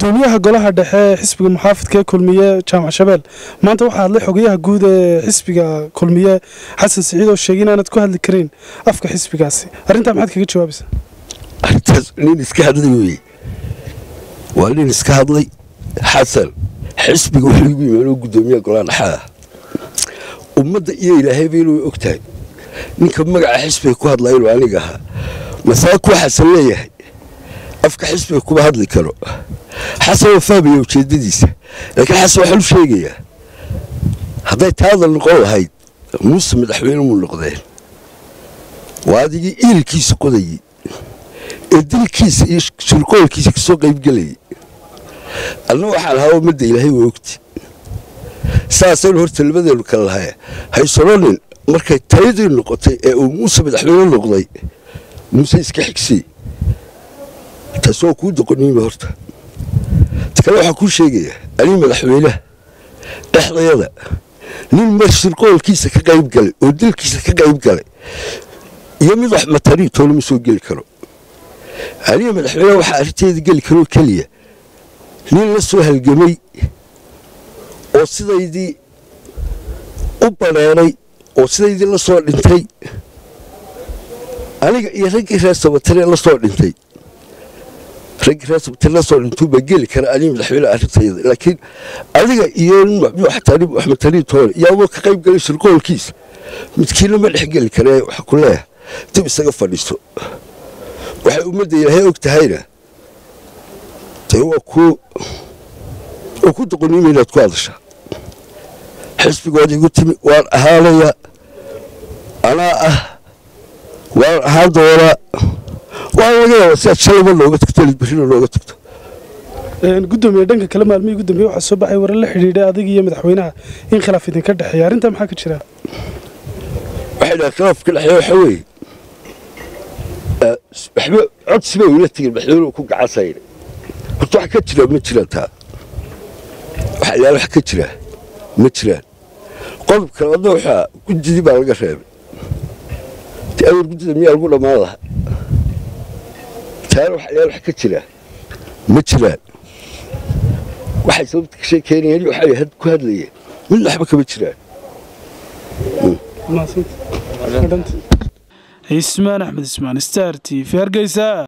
gudoomiyaha golaha dhexe ee xisbiga muxaafidka ee kulmiye jaamac shabeel maanta waxaa hadlay xogayaha guud ee xisbiga kulmiye xasan siciid oo sheegay inaanad ku hadli karayn afka xisbigaasi arrintaa maxaad kaga jawaabaysaa arrintaas nin iska hadlay weye waa nin iska hadlay xasan xisbiga wuxuu igu yimaanoo gudoomiyaha golaha dhexe ah ummadda iyo ilaahayba inuu og tahay ninka magaca xisbiga ku hadlaya inuu aniga ahaa masaaku xasan leeyahay afka xisbiga kuma hadli karo xasan waa fahmaya ujeedadiisa laakiin xasan waxaan u sheegayaa hadday taada noqon lahayd muuse madaxweyne muu noqdeen waa adigii iilkiisa qodayey ee dilkiisa iyo shirqoolkiisa kasoo qaybgelayay anna waxaan ahaa ummadda ilaahay waa ogti saasaynu horta labadeenu kale lahaya haysoronin markay tayadii noqotay ee uu muuse madaxweyne noqday muuse iska xigsay taas waa kuu doqoniima horta ta kale waxaan kuu sheegayaa anii madaxweynaha dhexdayada nin mar shirqoolkiisa ka qayb galay oo dilkiisa ka qayb galay iyo mid wax matari toolama soo geli karo aniga madaxweyneha waxaa arrinteeda geli karoo keliya nin la soo halgamay oo sidaydii u baneeray oo sidaydii la soo dhintay aniga iyo raggii reer sabatare la soo dhintay raggii reer sabatare la soo dhintuu baa geli kara aniga madaxweyne arrintayda laakiin adiga iyo nin xataa nin axmed tariin toole iyo adoo ka qayb galay shirqoolkiisa midkiina ma dhex geli kare waxa ku leeyahay dib isaga fadhiiso waxay ummadda ilaahay og tahayna dee waa ku waa ku doqoniima inaad ku hadashaa xisbigood igu timi waan ahaanayaa anaa ah waan ahaan doonaa waan laga yaabaa si aad shalayba nooga tagto lid berrina nooga tagto gudoomiye dhanka kale maalmihii gudoomiye waxaa soo baxay warar la xidhiidhay adiga iyo madaxweynaha in khilaaf idinka dhexeeya arrintaa maxaa ka jira waxay dhaha khilaafka dhexeeya waxa weeye waxba codsiba ula tegin madaxweynuhu ku gacansayna horta wax ka jira ma jiraan taa waxa yaala wax ka jira ma jiraan qodobka labaadna waxaa gudidii baa laga reebay te awar guddida miyaa lagu dhammaan lahaa taana waxa yaala wax ka jira ma jiraan waxay sababta ka sheekeynayeen waxay had ku hadlayeen mid waxba kama jiraan ismaan axmed ismaan star t v hargeysa